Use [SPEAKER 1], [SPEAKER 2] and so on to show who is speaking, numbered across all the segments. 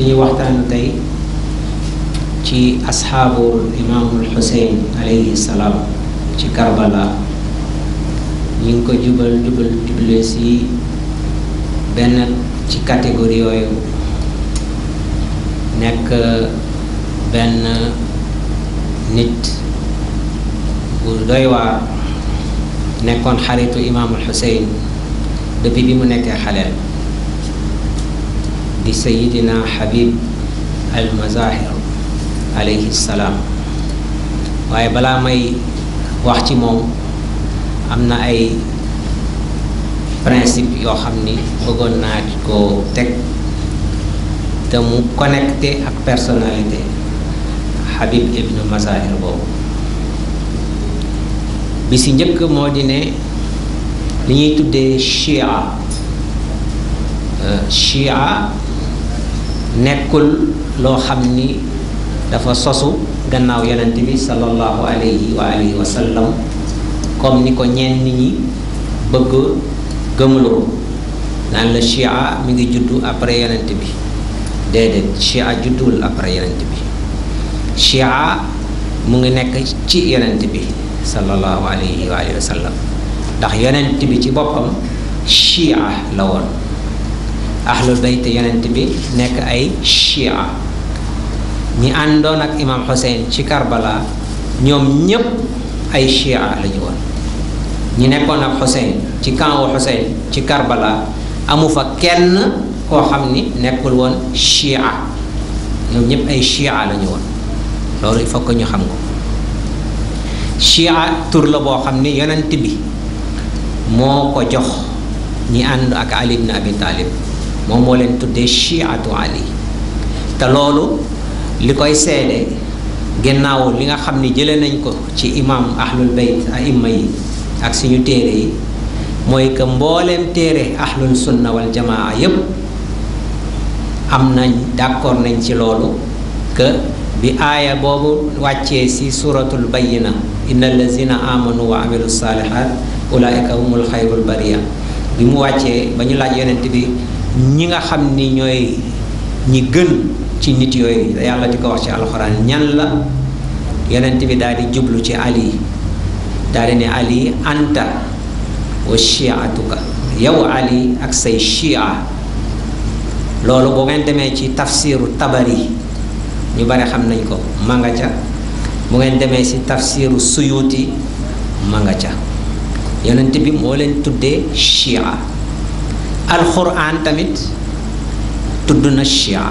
[SPEAKER 1] suñuy waxtaan tey ci asxaabu imaamul xuseyn alayhi salaam ci karbala ñu ngi ko jubal jubal jubale si benn ci catégorie yooyu nekk benn nit bu doy waar nekkoon xaritu imaamul xuseyn depuis bi mu nekkee xaleel di sayidina Habib al Mazahir alayhi salaam waaye balaa may wax ci moom am na ay principe yoo xam ni bëggoon naa ko teg te mu connecté ak personnalité Habib ibn Mazahir boobu bi si njëkk moo di ne li ñuy tuddee chia chia nekkul loo xam ni dafa sosu gannaaw yonent bi sallallahu alayhi wa alihi wa sallam comme ni ko ñenn ñi bëgg gëmloo naan la chia mi ngi juddu après yonent bi déedéet chia judduwul après yonent bi chia mu ngi nekk ci yonent bi sallallahu alayhi wa alihi wa sallam ndax yonent bi ci boppam chia la woon ahlul bayt yonent bi nekk ay chia ñi àndoon ak imam Hussein ci Karbala ñoom ñépp ay chia lañu woon ñi nekkoon ak Hussein ci camp wu Hussein ci Karbala amu fa kenn koo xam ni nekkul woon chia ñoom ñépp ay chia lañu woon loolu il faut que ñu xam ko chia tur la boo xam ni yonent bi moo ko jox ñi ànd ak Ali ibn Abi Talib moom moo leen tuddee chiatu ali te loolu li koy seede gannaaw li nga xam ni jële nañ ko ci imam ahlul bayt aimma yi ak suñu téere yi mooy que mbooleem téere ahlul sunna wal jamaa yépp am nañ d'accord nañ ci loolu que bi aaya boobu wàccee si suratul bayyina inna allazina amanu wa amilu salihat ulaika humul xayrul bariya bi mu wàccee ba ñu laaj yonent bi ñi nga xam ni ñooy ñi gën ci nit yooyu yàlla di ko wax ci alxuraan ñan la yonent bi daal di jublu ci ali daal di ne ali anta wa chiatuka yow ali ak say chia loolu boo ngeen demee ci tafsiru tabari ñu bari xam nañ ko ma nga ca bu ngeen demee ci tafsiru suyuti ma nga ca yonent bi moo leen tuddee chia alxuraan tamit tudd na chia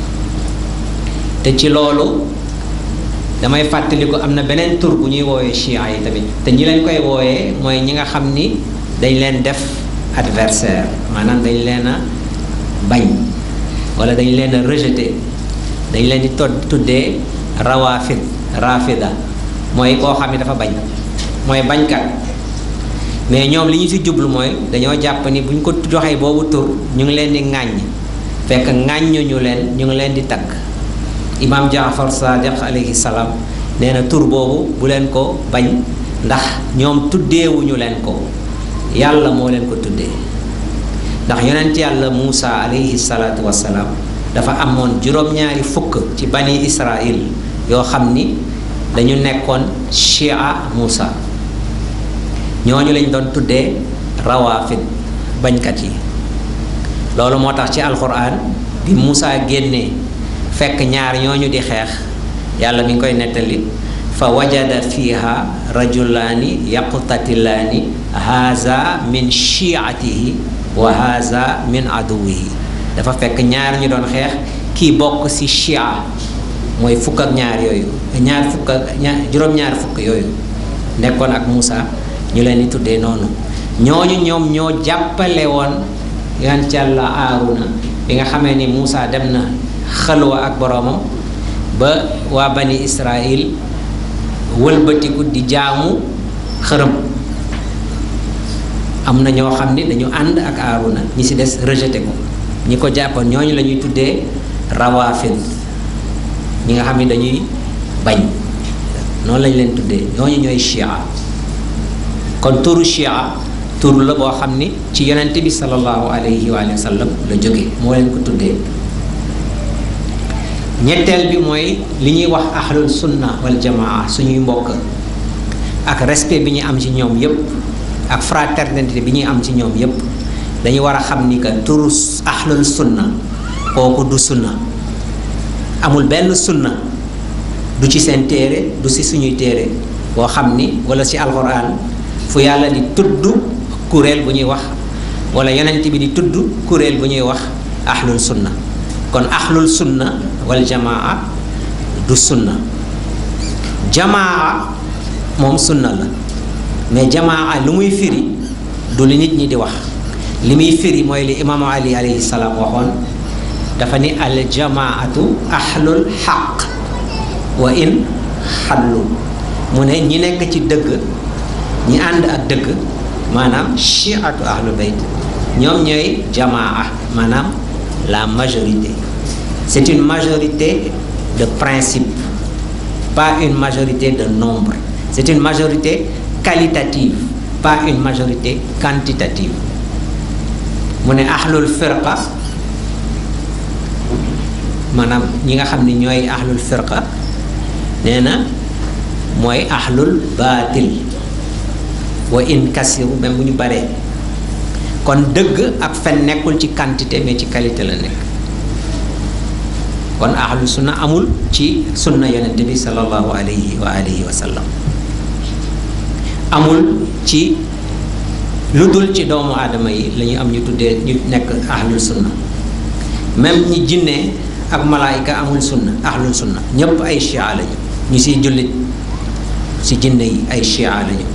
[SPEAKER 1] te ci loolu damay fàttaliku am na beneen tur bu ñuy woowee chia yi tamit te ñi leen koy wooyee mooy ñi nga xam ni dañ leen def adversaire maanaam dañ leen a bañ wala dañ leen a rejeté dañ leen di to tuddee rawafid rafida mooy koo xam ni dafa bañ mooy bañkat mais ñoom li ñu ci jublu mooy dañoo jàpp ni bu ñu ko joxee boobu tur ñu ngi leen di ŋàññ fekk ŋàññuñu leen ñu ngi leen di tagg imaam jaafar sadiq alayhi salaam nee na tur boobu bu leen ko bañ ndax ñoom tuddeewuñu leen ko yàlla moo leen ko tuddee ndax yonent yàlla muusa alayhi salaatu wassalaam dafa amoon juróom-ñaari fukk ci bani israil yoo xam ni dañu nekkoon chia muusa ñooñu lañ doon tuddee rawaafid bañkat yi loolu moo tax ci alxuraan bi Muusa génnee fekk ñaar ñooñu di xeex yàlla mi ngi koy nettali fa wajada fiha rajulaani yaqtatilaani haza min chiatihi wa haza min aduwihi dafa fekk ñaar ñu doon xeex kii bokk ci chia mooy fukk ak ñaar yooyu ñaar fukk ak ñaar juróom-ñaar fukk yooyu nekkoon ak Muusa ñu leen di tuddee noonu ñooñu ñoom ñoo jàppale woon yonent Yàlla Aaruna bi nga xamee ni Muusa dem na xalwa ak boroomam ba waa bani Israil wëlbatiku di jaamu xërëm am na ñoo xam ni dañu ànd ak Aaruna ñi ci des rejeté ko ñi ko jàppoon ñooñu la ñuy tuddee rawaafid ñi nga xam ni dañuy bañ noonu lañ leen tuddee ñooñu ñooy chia kon turu chia tur la boo xam ni ci yonente bi sallallahu alayhi wa sallam la jóge moo leen ko tuddee ñetteel bi mooy li ñuy wax ahlul sunna wal jamaa suñuy mbokk ak respect bi ñu am ci ñoom yépp ak fraternité bi ñuy am ci ñoom yépp dañu war a xam ni que turu ahlul sunna kooku du sunna amul benn sunna du ci seen téere du ci suñuy téere boo xam ni wala ci alxuraan fu yàlla di tudd kuréel bu ñuy wax wala yonent bi di tudd kuréel bu ñuy wax ahlul sunna kon ahlul sunna wal jamaa du sunna jamaa moom sunna la mais jamaa lu muy firi du li nit ñi di wax li muy firi mooy li imaamu ali alayhi salaam waxoon dafa ni al jamaatu ahlul xaq wa in xallu mu ne ñi nekk ci dëgg ñi ànd ak dëgg maanaam chiatu ahlul bayt ñoom ñooy jamaa maanaam la majorité c'est une majorité de principe pas une majorité de nombre c'est une majorité qualitative pas une majorité quantitative mu ne ahlul firqa maanaam ñi nga xam ne ñooy ahlul firqa nee na mooy ahlul baatil wa in kasiru même bu ñu baree kon dëgg ak fen nekkul ci quantité mais ci qualité la nekk kon ahlu sunna amul ci sunna yonent bi sallallahu alayhi wa alihi wa sallam amul ci lu dul ci doomu aadama yi la ñu am ñu tuddee ñu nekk ahlul sunna même ñi jinne ak malaayika amul sunna ahlul sunna ñépp ay chia lañu ñu siy jullit si jinne yi ay chia lañu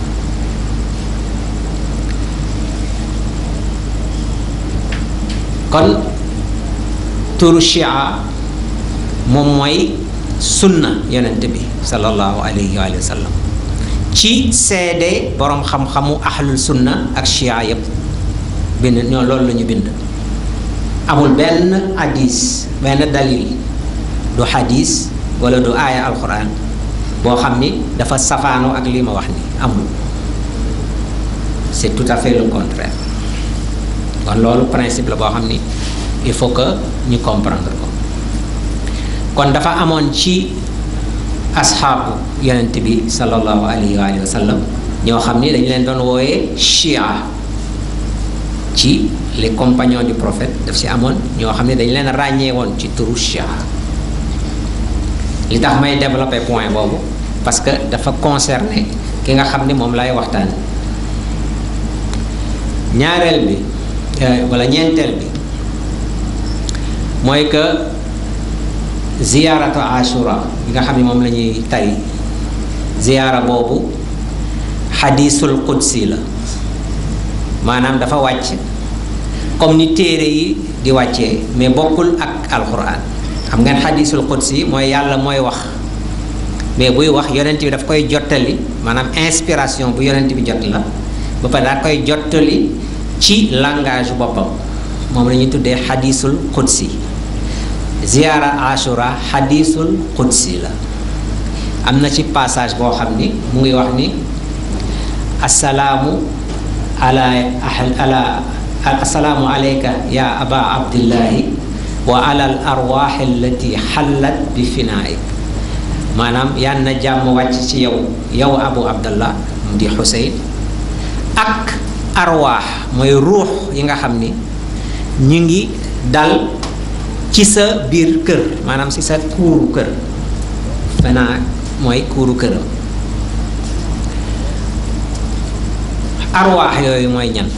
[SPEAKER 1] kon turu chia moom mooy sunna yonent bi sallallahu alayhi wa sallam ci seede boroom xam-xamu ahlul sunna ak chia yépp bind ñoo loolu la ñu bind amul benn hadis benn dalil du hadis wala du aaya alquran boo xam ni dafa safaanoo ak li ma wax ni amul c'est tout à fait le contraire kon loolu principe la boo xam ni il faut que ñu comprendre ko kon dafa amoon ci asxaabu yonent bi sallallahu alayhi wa sallam ñoo xam ni dañu leen doon wooyee chia ci les compagnons du prophète daf si amoon ñoo xam ne dañu leen ràññee woon ci turu chia li tax may développer point boobu parce que dafa concerner ki nga xam ni moom lay waxtaan ñaareel bi wala ñeenteel bi mooy que ziyaaratu ashura bi nga xam ne moom la ñuy tari ziyaara boobu xadiisul qudsi la maanaam dafa wàcc comme ni téere yi di wàccee mais bokkul ak alquran xam ngeen xadiisul qudsi mooy yàlla mooy wax mais buy wax yonent bi daf koy jottali maanaam inspiration bu yonent bi jot la ba pare daa koy jottali ci langage boppam moom la ñuy tuddee xadiisul qudsi ziyaara ashura xadiisul qudsi la am na ci passage boo xam ni mu ngi wax ni assalaamu ala ala assalaamu alayka ya aba abdillahi wa ala al arwaax allati xallat bi finaik maanaam yal na jàmm wàcc ci yow yow abu abdallah mu di xuseyn ak arwaax mooy ruux yi nga xam ni ñu ngi dal ci sa biir kër maanaam ci sa kuuru kër fenaa mooy kuuru këram arwaax yooyu mooy ñan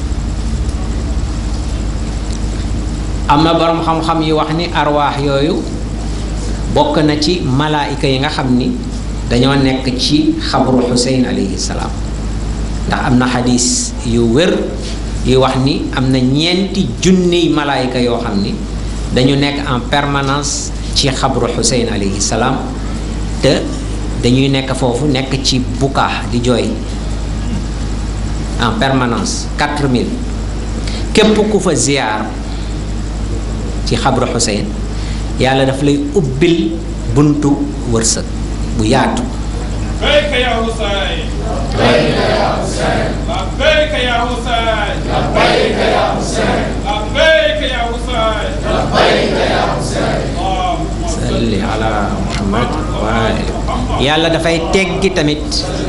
[SPEAKER 1] am na boroom xam-xam yi wax ni arwaax yooyu bokk na ci malaayika yi nga xam ni dañoo nekk ci xabru xuseyn alayhi salaam ndax am na xadis yu wér yu wax ni am na ñeenti junniy malaayika yoo xam ni dañu nekk en permanence ci xabru xuseyn alayhi salaam te dañuy nekk foofu nekk ci bukaa di jooy en permanence 4000 képp ku fa ziyaar ci xabru xuseyn yàlla daf lay ubbil buntu wërsëg bu yaatu
[SPEAKER 2] لبيك يا حسين لبيك يا حسين لبيك يا حسين لبيك يا حسين لبيك يا حسين لبيك يا حسين اللهم
[SPEAKER 1] salli ala muhammad wa yàlla dafay teggi tamit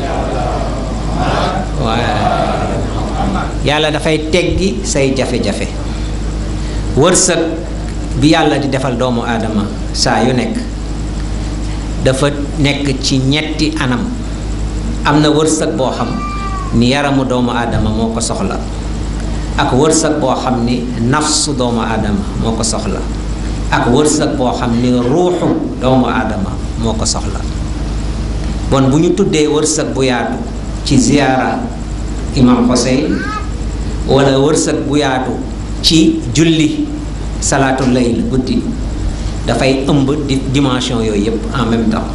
[SPEAKER 1] waa yàlla dafay teggi say jafe-jafe wërsëg bi yàlla di defal doomu aadama saa yu nekk dafa nekk ci ñetti anam am na wërsëg boo xam ni yaramu doomu aadama moo ko soxla ak wërsëg boo xam ni nafsu doomu aadama moo ko soxla ak wërsëg boo xam ni ruuxu doomu aadama moo ko soxla bon bu ñu tuddee wërsëg bu yaatu ci ziyaara imam Hussein wala wërsëg bu yaatu ci julli salaatul layl guddi dafay ëmb di dimension yooyu yépp en même temps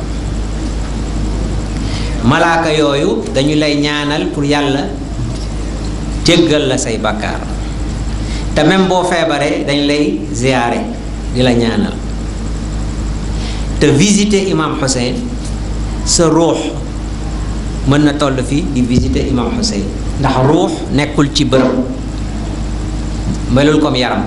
[SPEAKER 1] malaaka yooyu dañu lay ñaanal pour yàlla jéggal la say bàkkaar te même boo feebaree dañ lay ziyaare di la ñaanal te visiter imam Hussein sa ruux mën na toll fii di visiter imam Hussein ndax ruux nekkul ci bërëb melul comme yaram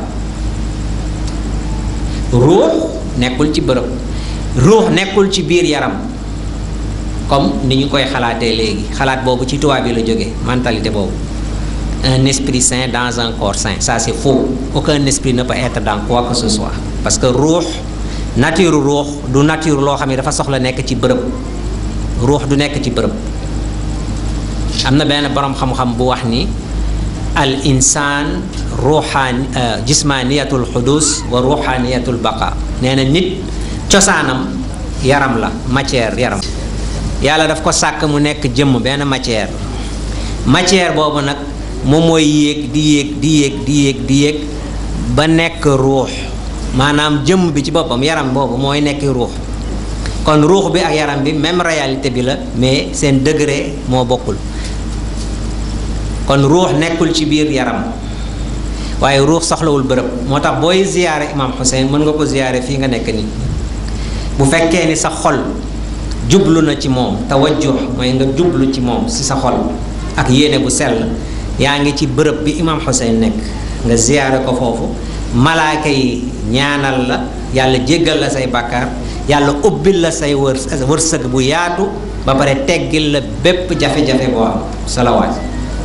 [SPEAKER 1] ruux nekkul ci bërëb ruux nekkul ci biir yaram comme ni ñu koy xalaatee léegi xalaat boobu ci tubaab bi la jógee mentalité boobu un esprit sain dans un corps sain ça c'est faux aucun esprit ne peut être dans quoi que ce soit parce que ruux nature ruux du nature loo xam ne dafa soxla nekk ci bërëb ruux du nekk ci bërëb am na benn boroom xam-xam bu wax ni al insaan ruuxaan jismaaniyatul xudus wa ruuxaaniyatul baqa nee na nit cosaanam yaram la matière yaram yàlla daf ko sàkk mu nekk jëmm benn matière matière boobu nag moom mooy yéeg di yéeg di yéeg di yéeg di yéeg ba nekk ruux maanaam jëmm bi ci boppam yaram boobu mooy nekk ruux kon ruux bi ak yaram bi même réalité bi la mais seen degré moo bokkul kon ruux nekkul ci biir yaram waaye ruux soxlawul bërëb moo tax booy ziyaare imam Hussein mën nga ko ziyaare fii nga nekk nii bu fekkee ni sa xol jublu na ci moom tawajjuh mooy nga jublu ci moom si sa xol ak yéene bu sell yaa ngi ci bërëb bi imam Hussein nekk nga ziyaare ko foofu malaaka yi ñaanal la yàlla jéggal la say bàkkaar yàlla ubbil la say wër wërsëg bu yaatu ba pare teggil la bépp jafe-jafe boo am salawaat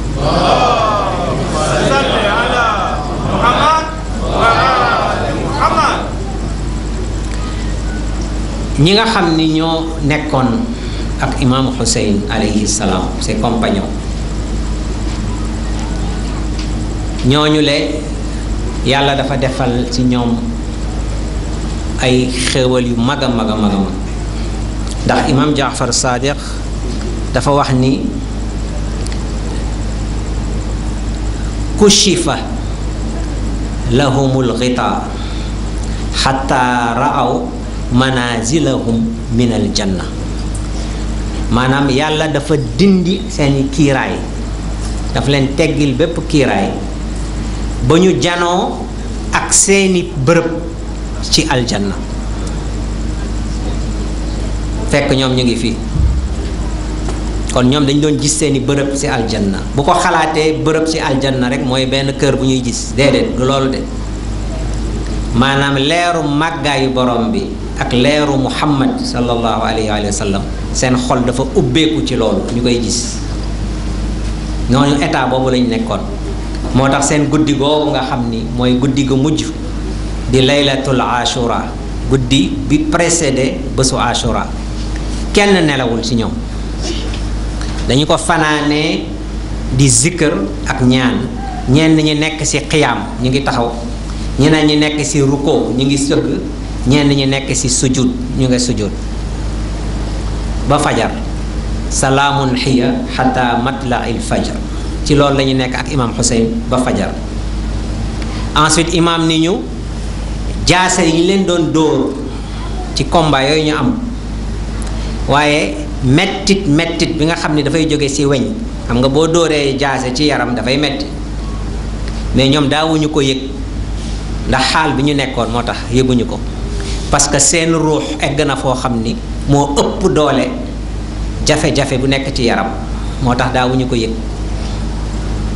[SPEAKER 2] salli ala Muhammad wa ali Muhammad
[SPEAKER 1] ñi nga xam ni ñoo nekkoon ak imaamu Hussein alayhi salaam ses compagnons ñooñu le yàlla dafa defal ci ñoom ay xéewal yu mag a mag a mag a mag ndax imaam Jaafar Sadiq dafa wax ni kushifa lahumul xitaa xataa raaw manazilahum min al janna maanaam yàlla dafa dindi seeni kiiraay dafa leen teggil bépp kiiraay ba ñu janoo ak seeni bërëb ci aljanna fekk ñoom ñu ngi fii kon ñoom dañ doon gis seeni bërëb ci aljanna bu ko xalaatee bërëb ci aljanna rek mooy benn kër bu ñuy gis déedéet du loolu de maanaam leeru màggaayu borom bi ak leeru muhammad sallallahu alayhi wa sallam seen xol dafa ubbeeku ci loolu ñu koy gis ñooñu état boobu lañ nekkoon moo tax seen guddi googu nga xam ni mooy guddi gu mujj di laylatul ashura guddi bi précédé bésu ashura kenn nelawul ci ñoom dañu ko fanaanee di zikkër ak ñaan ñenn ñi nekk ci xiyaam ñu ngi taxaw ñeneen ñi nekk ci ruko ñu ngi sëgg ñenn ñi nekk ci sujud ñu ngi sujud ba fajar salaamun xiya xata matla il fajar ci loolu la ñu nekk ak imam Hussein ba fajar ensuite imam ni ñu jaase yi leen doon dóor ci combat yooyu ñu am waaye mettit mettit bi nga xam ni dafay jóge ci weñ xam nga boo dóoree jaase ci yaram dafay metti mais ñoom daawuñu ko yëg ndax xaal bi ñu nekkoon moo tax yëguñu ko parce que seen ruux egg na foo xam ni moo ëpp doole jafe-jafe bu nekk ci yaram moo tax daawuñu ko yëg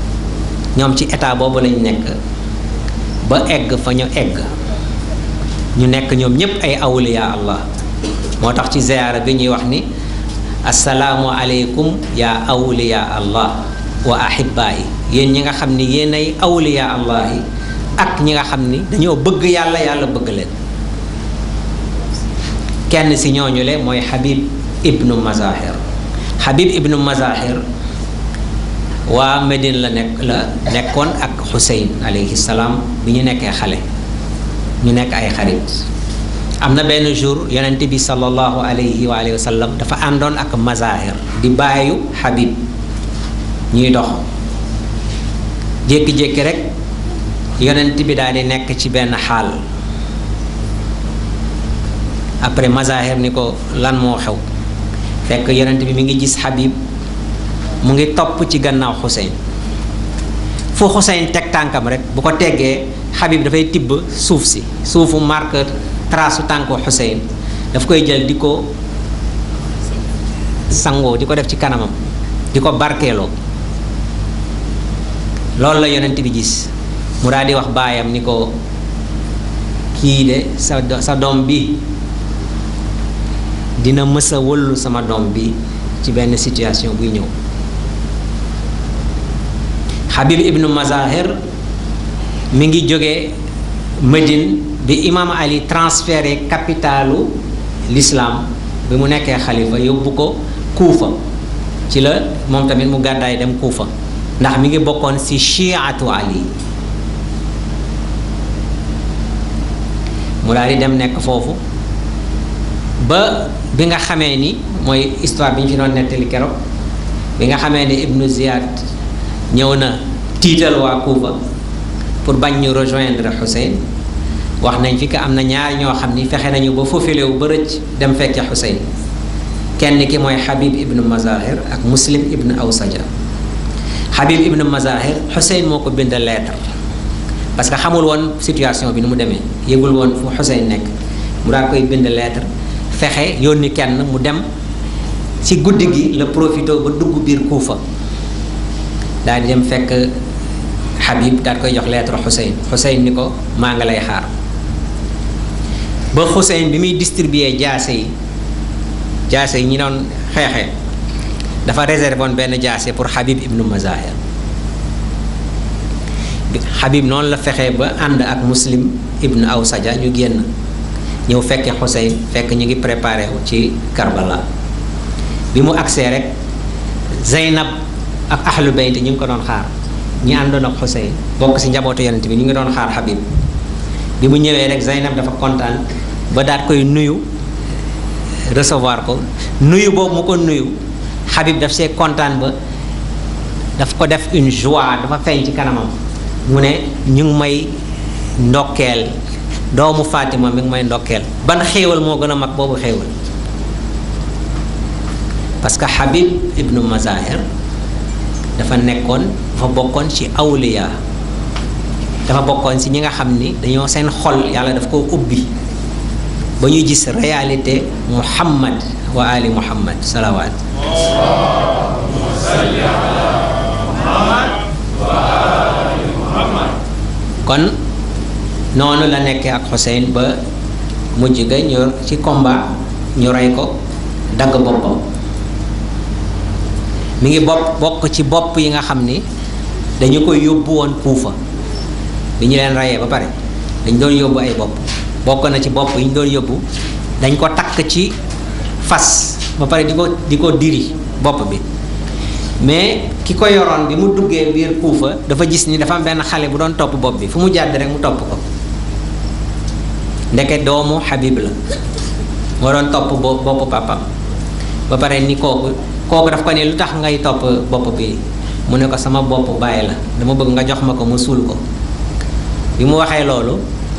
[SPEAKER 1] ñoom ci état boobu lañ nekk ba egg fa ñu egg ñu nekk ñoom ñépp ay awliya allah moo tax ci ziyaara bi ñuy wax ni assalaamu aleykum yaa awliya allah wa ahibaa yi yéen ñi nga xam ni yéen ay awliya allah yi ak ñi nga xam ni dañoo bëgg yàlla yàlla bëgg leen kenn si ñooñu le mooy Habib ibnu Mazahir Habib ibnu Mazahir waa Medine la nekk la nekkoon ak Xuseyn alayhi salaam bi ñu nekkee xale ñu nekk ay xarit am na benn jour yonent bi sallallahu alayhi wa alihi wa sallam dafa àndoon ak Mazahir di bàyyu Habib ñuy dox jékki-jékki rek yonent bi daal di nekk ci benn xaal après Mazahir ni ko lan moo xew fekk yonent bi mi ngi gis Habib mu ngi topp ci gannaaw Xuseyn fu Xuseyn teg tànkam rek bu ko teggee Habib dafay tibb suuf si suufu marque trace su tànku Xuseyn daf koy jël di ko sangoo di ko def ci kanamam di ko barkeeloo loolu la yonent bi gis mu daal di wax baayam ni ko kii de sa sa doom bi dina mës a wëllu sama doom bi ci benn situation buy ñëw Habib ibnu Mazahir mi ngi jóge Médine bi imam Ali transféré capitalu l'islam bi mu nekkee xalifa yóbbu ko Kuufa ci la moom tamit mu gàddaay dem Kuufa ndax mi ngi bokkoon ci chiatu Ali mu daal di dem nekk foofu ba bi nga xamee ni mooy histoire bi ñu fi doon nettali keroog bi nga xamee ni Ibnu Ziyad ñëw na tiital waa Kuufa pour bañ ñu rejoindre Xuseyn wax nañ fi que am na ñaar ñoo xam ni fexe nañu ba foofilewu ba rëcc dem fekke Xuseyn kenn ki mooy Habib ibnu Mazahir ak Muslim ibnu Awsaja Habib ibnu Mazahir Xuseyn moo ko bind lettre parce que xamul woon situation bi ni mu demee yëgul woon fu Xuseyn nekk mu daa koy bind lettre fexe yónni kenn mu dem ci guddi gi la profité ba dugg biir Kuufa daal di dem fekk Habib daal koy jox lettre Xuseyn Xuseyn ni ko maa nga lay xaar ba Xuseyn bi muy distribuer jaase yi jaase yi ñi doon xeexee dafa réservé woon benn jaase pour Habib ibnu Mazahir Habib noonu la fexee ba ànd ak Muslim ibnu Awsaja ñu génn ñëw fekke Xuseyn fekk ñu ngi préparé wu ci Karbala bi mu agsee rek Zeynab ak ahlu bayt ñu ngi ko doon xaar ñi àndoon ak Xuseyn bokk ci njabootu yonent bi ñu ngi doon xaar Habib bi mu ñëwee rek Zeynab dafa kontaan ba daat koy nuyu recevoir ko nuyu boobu mu ko nuyu Habib daf see kontaan ba daf ko def une joie dafa feeñ ci kanamam mu ne ñu ngi may ndokkeel doomu Fatima mi ngi may ndokkeel ban xéewal moo gën a mag boobu xéewal parce que Habib ibnu Mazahir dafa nekkoon dafa bokkoon ci awliya dafa bokkoon ci ñi nga xam ni dañoo seen xol yàlla daf ko ubbi ba ñu gis réalité Muhammad wa ali Muhammad salawaat kon noonu la nekkee ak Xuseyn ba mujj ga ñu ci combat ñu rey ko dagg boppam mi ngi bopp bokk ci bopp yi nga xam ni dañu koy yóbbu woon Kuufa bi ñu leen reyee ba pare dañ doon yóbbu ay bopp bokk na ci bopp yi ñu doon yóbbu dañ ko takk ci fas ba pare di ko di ko diri bopp bi mais ki ko yoroon bi mu duggee biir Kuufa dafa gis ni dafa am benn xale bu doon topp bopp bi fu mu jàdd rek mu topp ko ndeke doomu Habib la moo doon topp bo boppu papam ba pare ni kooku kooku daf ko ne lu tax ngay topp bopp bi mu ne ko sama bopp bàyyi la dama bëgg nga jox ma ko mu suul ko bi mu waxee loolu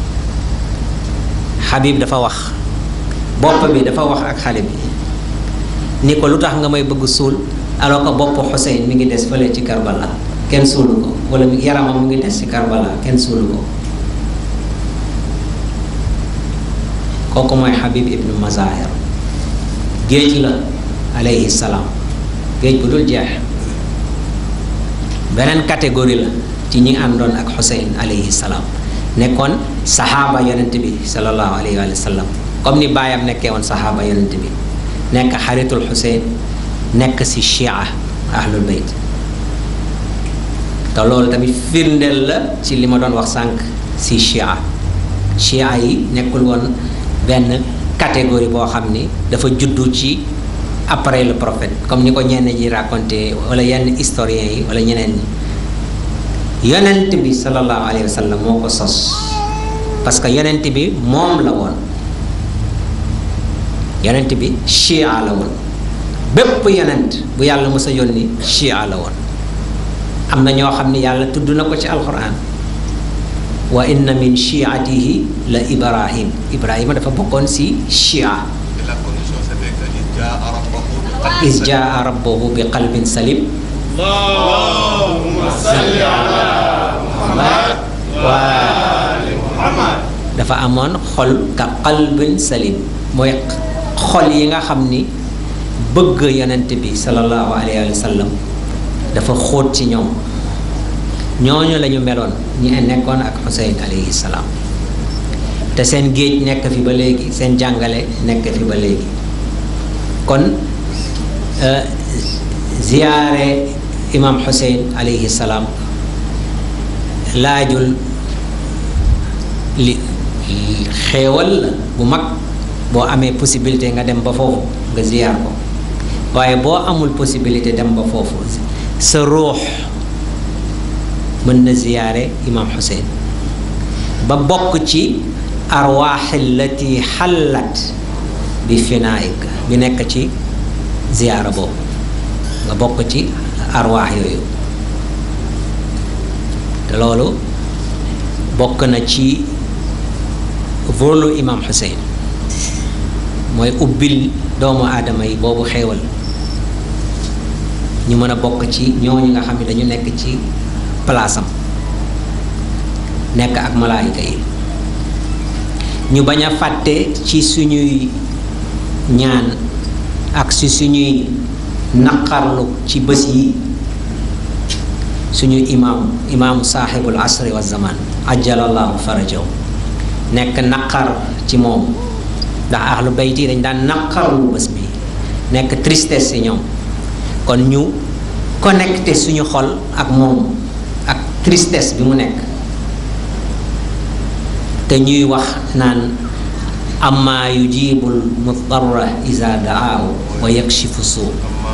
[SPEAKER 1] Habib dafa wax bopp bi dafa wax ak xale bi ni ko lu tax nga may bëgg suul alors que bopp Xuseyn mi ngi des fële ci Karbala kenn suulu ko wala yaramam mu ngi des ci Karbala kenn suulu ko kooku mooy Habib ibnu Mazahir géej la alayhi salaam géej bu dul jeex beneen catégorie la ci ñi àndoon ak Xuseyn alayhi salaam nekkoon saxaaba yonent bi sallallahu alayhi wa sallam comme ni baayam nekkee woon saxaaba yonent bi nekk xaritul Xuseyn nekk si chia ahlul bayt te loolu tamit firndeel la ci li ma doon wax sànq si chia chia yi nekkul woon benn catégorie boo xam ni dafa juddu ci après le prophète comme ni ko ñenn ñi raconté wala yenn historiens yi wala ñeneen ñi yonent bi sallallahu alayhi wa sallam moo ko sos parce que yonent bi moom la woon yonent bi chia la woon bépp yonent bu yàlla mës a yónni chia la woon am na ñoo xam ne yàlla tudd na ko ci alquran wa inna min chiatihi la ibrahim ibrahima dafa bokkoon si chia
[SPEAKER 3] Et la condition c'était que il jaa rabbahu bi qalbin
[SPEAKER 1] is
[SPEAKER 3] salim.
[SPEAKER 1] jaa rabbahu bi qalbin salim
[SPEAKER 2] اللهم صل على محمد وآل محمد
[SPEAKER 1] dafa amoon xol ka qalbin salim mooy xol yi nga xam ni bëgg yonent bi sallallahu alayhi wa sallam dafa xóot ci ñoom ñooñu la ñu meloon ñi nekkoon ak Xuseyn alayhi salaam te seen géej nekk fi ba léegi seen jàngale nekk fi ba léegi kon euh, ziyaare imam Xuseyn alayhi salaam laajul li xéewal la bu mag boo amee possibilité nga dem ba foofu nga ziyaar ko waaye boo amul possibilité dem ba foofu sa ruux mën na ziyaare imam Xuseyn ba bokk ci arwaax allati xallat bi finaik bi nekk ci ziyaara boobu nga bokk ci arwaax yooyu te loolu bokk na ci volu imam Xuseyn mooy ubbil doomu aadama yi boobu xéewal ñu mën a bokk ci ñooñu nga xam ne dañu nekk ci palaasam nekk ak malaayika yi ñu bañ a fàtte ci suñuy ñaan ak si suñuy naqarlu ci bés yi suñu imaam imaamu saaxibul asri wa zaman ajjalallahu farajaw nekk naqar ci moom ndax ahlu bayt yi dañ daan naqarlu bés bi nekk tristesse ci ñoom kon ñu connecté suñu xol ak moom ak tristesse bi mu nekk te ñuy wax naan amma yujibul mudarra iza daahu wa yakshifu suu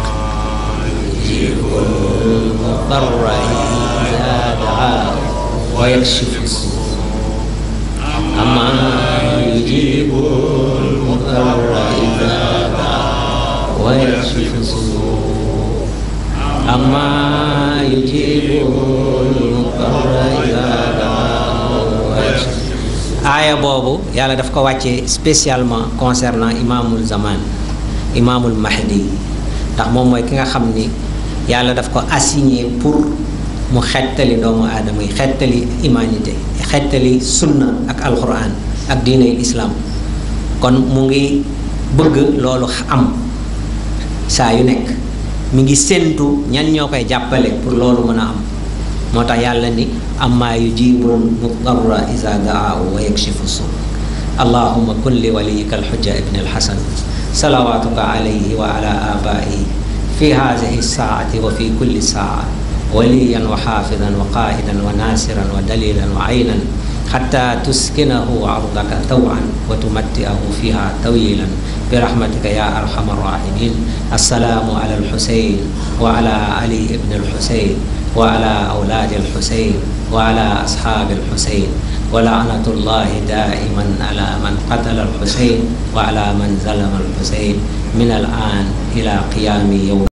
[SPEAKER 1] mudarra iza daahu wa yakshifu suu amma yujibul mudarra iza daahu wa yakshifu suu amma yujibul mudarra iza daahu wa yakshifu aaya boobu yàlla daf ko wàccee spécialement concernant imaamul zaman imaamul mahdi ndax moom mooy ki nga xam ni yàlla daf ko assigné pour mu xettali doomu aadama yi xettali humanité xettali sunna ak alquran ak diiney islam kon mu ngi bëgg loolu am saa yu nekk mi ngi séentu ñan ñoo koy jàppale pour loolu mën a am moo tax yàlla ni amma yujibul mudarra iza daahu wa yakshifu su allahuma kun li waliyika alxujja ibni alxasan salawatuka alayhi wa ala abaihi fi hadihi saati wa fi kulli saa waliyan wa xaafidan wa qaidan wa nasiran wa dalilan wa aynan xata tuskinahu ardaka tawan wa tumatti'ahu fiha tawilan برحمتك يا أرحم الراحمين السلام على الحسين وعلى علي بن الحسين وعلى أولاد الحسين وعلى أصحاب الحسين ولعنة الله دائما على من قتل الحسين وعلى من ظلم الحسين من الآن إلى قيام يوم